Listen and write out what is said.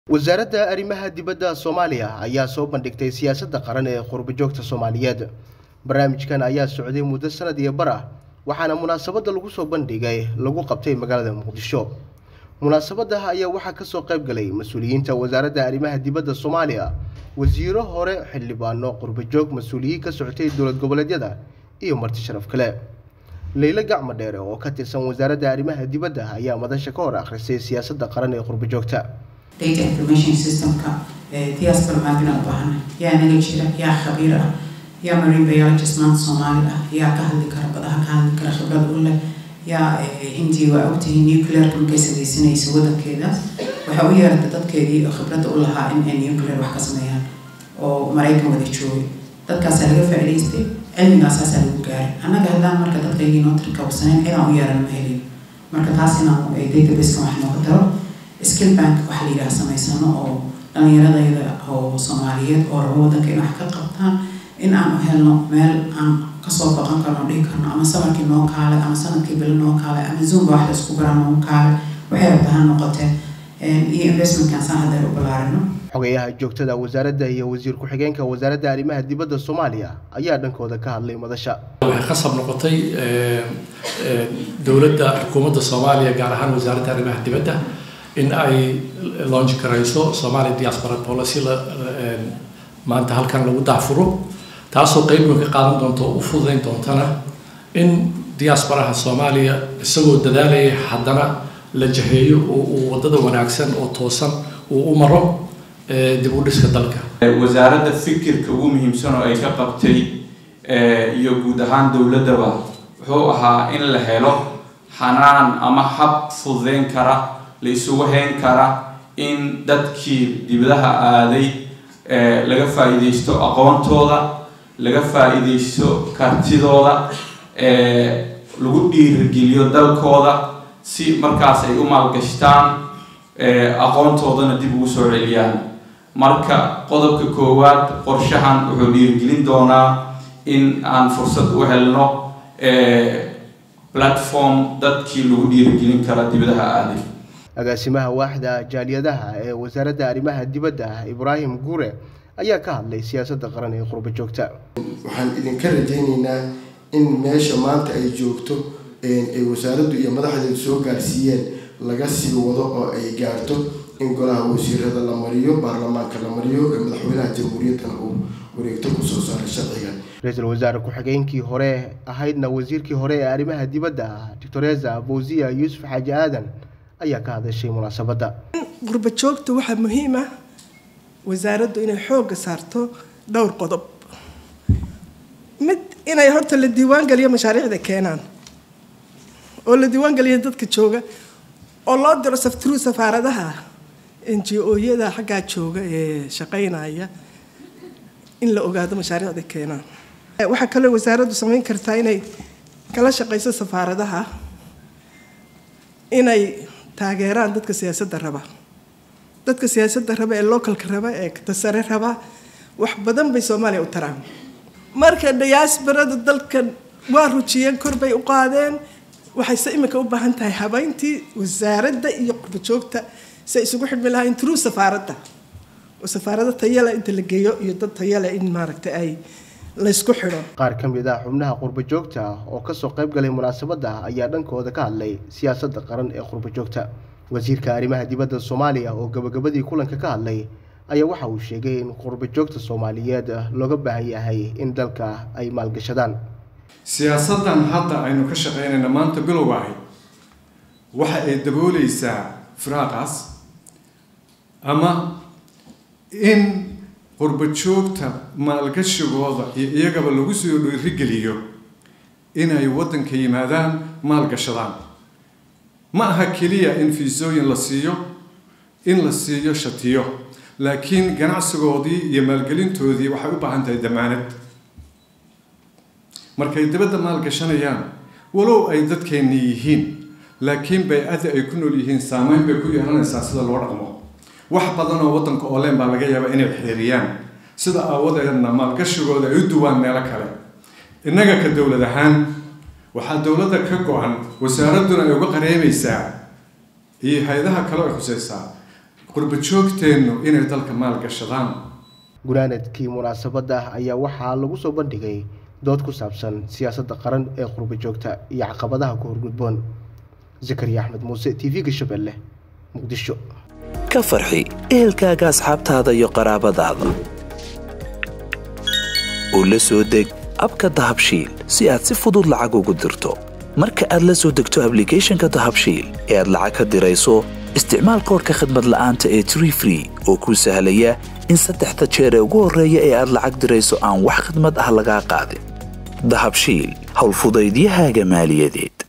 wasaaradda arrimaha dibadda soomaaliya ayaa soo bandhigtay siyaasadda qaran ee qurbajoogta soomaaliyeed barnaamijkan ayaa socday muddo sanad iyo bar ah waxaana munaasabadda lagu soo bandhigay lagu qabtay magaalada muqdisho munaasabadda ayaa waxaa kasoo qayb galay mas-uuliyiinta wasaaradda arrimaha dibadda soomaaliya wasiiro hore xildhibaano qurbajoog mas-uuliyiin ka socotay dowlad goboleedyada iyo marti sharaf kale leylo gacmo dheere oo ka tirsan wasaaradda arrimaha dibadda ayaa madasha ka hor akhrisay siyaasadda qaran ee qurbajoogta data information systemka diaspora maadina u baahana yaa naga jira yaa khabiir ah yaa marine biologist maanta soomaali ah yaa ka hadli kara badaha ka hadli kara khibrad u leh yaa hindiya waa ogtahay nuclearka markay samaysanaysa wadankeedaas waxaa u yeerata dadkeedii oo khibradda u lahaa in ay nuclear wax ka sameeyaan oo maraykan wada joogay dadkaasaa laga faa'iidaystay cilmigaasaasaa lagu gaaray annaga haddaan marka dadkaygii noo tirkabsanayn cidaan u yeeran ma helin marka taas inaan databaseka wax nooga daro skill bank waxa la yidhaha samaysano oo dhallinyaradayda oo soomaaliyeed oo rabo waddanka in wax ka qabtaan in aan u helno meel aan kasoo baqan karno dhihi karno ama samarkii noo kaale ama sanadkii bilo noo kaale ama zoomba wax la isku baraa noo kaale waxay rabta ha noqotee iyo investmentkan saan haddeer u ballaarino xogeyaha joogtada wasaaradda iyo wasiir ku-xigeenka wasaaradda arrimaha dibadda soomaaliya ayaa dhankooda ka hadlay madasha waxay khasab noqotay dowladda xukuumadda soomaaliya gaar ahaan wasaaradda arrimaha dibadda in ay launch garayso Somali diaspora policy la maanta halkan lagu daafuro taasoo qayb weyn ka qaadan doonto u fududayn doontana in diasporaha Soomaaliya isagoo dadaalaya haddana la jaheeyo oo uu wadada wanaagsan oo toosan uu u maro dib u dhiska dalka wasaaradda fikirka ugu muhiimsan oo ay ka qabtay iyo guud ahaan dowladdaba wuxuu ahaa in la helo xanaan ama hab fududayn kara la isugu hayn kara in dadkii dibadaha aaday laga faa'iidaysto aqoontooda laga faa'iidaysto kartidooda lagu dhiirigeliyo dalkooda si markaas ay u maalgashtaan aqoontoodana dib ugu soo celiyaan marka qodobka koowaad qorshahan wuxuu dhiirigelin doonaa in aan fursad u helno platform dadkii lagu dhiirigelin kara dibadaha aaday agaasimaha waaxda jaaliyadaha ee wasaaradda arrimaha dibadda ibraahim guure ayaa ka hadlay siyaasadda qaran ee qurba joogta waxaan idinka rajaynaynaa in meesha maanta ay joogto ay wasaaraddu iyo madaxdeedu soo gaarsiiyeen laga sii wado oo ay gaarto in golaha wasiirada la mariyo baarlamaanka la mariyo ee madaxweynaha jamhuuriyaddana uu wareegto kusoo saaray sharcigan ra-iisul wasaare ku-xigeenkii hore ahaydna wasiirkii hore ee arrimaha dibadda doctoresa fawziya yuusuf xaaji aadan ayaa ka hadashay munaasabadda gurba joogta waxaa muhiim ah wasaaraddu inay xoogga saarto dhowr qodob mid inay horta la diiwaan geliyo mashaariicda keenaan oo la diiwaan geliyo dadka jooga oo loo diro saftru safaaradaha n g o-yada xaggaa jooga ee shaqaynaya in la ogaado mashaariicda keenaan waxaa kaloo wasaaraddu samayn kartaa inay kala shaqayso safaaradaha inay taageeraan dadka siyaasadda raba dadka siyaasadda raba ee localka raba ee tasare raba wax badan bay soomaaliya u taraan marka diaasbarada dalkan waa rujiyeen kor bay u qaadeen waxayse iminka u baahan tahay habeyntii wasaaradda iyo qurbajoogta si ay isugu xidhmi lahayn true safaaradda oo safaarado tayale inta la geeyo iyo dad tayale in maaragtay ay laysku xidho qaar ka mid ah xubnaha qurba joogta oo kasoo qayb galay munaasabadda ayaa dhankooda ka hadlay siyaasadda qaran ee qurba joogta wasiirka arrimaha dibadda soomaaliya oo gabagabadii kulanka ka hadlay ayaa waxa uu sheegay in qurba joogta soomaaliyeed looga baahan yahay in dalka ay maalgashadaan siyaasaddan hadda aynu ka shaqaynayna maanta bilowga ahay waxa ay dabooleysaa firaaqaas ama in qurba joogta maalgashigooda iyo iyagaba lagu soo dhiirigeliyo inay waddanka yimaadaan maalgashadaan ma aha keliya in fiisooyin la siiyo in la siiyo shatiyo laakiin ganacsigoodii iyo maalgelintoodii waxay u baahan tahay damaanad markay dibadda maalgashanayaan walow ay dadkeenni yihiin laakiin bay-ada ay ku nool yihiin saameyn bay ku yeelanaysaa sida loo dhaqmo wax badan oo waddanka ooleen baa laga yaabaa inay xiriiriyaan sida aawadeedna maalgashigooda ay u duwaan meelo kale innaga ka dowlad ahaan waxaa dowladda ka go-an wasaaradduna ay uga qareemaysaa iyo hay-adaha kale ay khuseysaa qurba joogteennu inay dalka maalgashadaan gunaanadkii munaasabadda ayaa waxaa lagu soo bandhigay dood ku saabsan siyaasadda qaran ee qurba joogta iyo caqabadaha ku horgudboon zakariya axmed muuse t v-ga shabeelle muqdisho ka farxi ehelkaaga asxaabtaada iyo qaraabadaada oo la soo deg abka dahabshiil si aad si fudud lacag ugu dirto marka aad la soo degto ablicathonka dahabshiil ee aad lacag ka dirayso isticmaal koorka khadmad la'aanta ee tree free oo kuu sahlaya in saddexda jeer ee ugu horreeya ee aad lacag dirayso aan wax khidmad ah lagaa qaadin dahabshiil howlfudaydiyahaaga maaliyadeed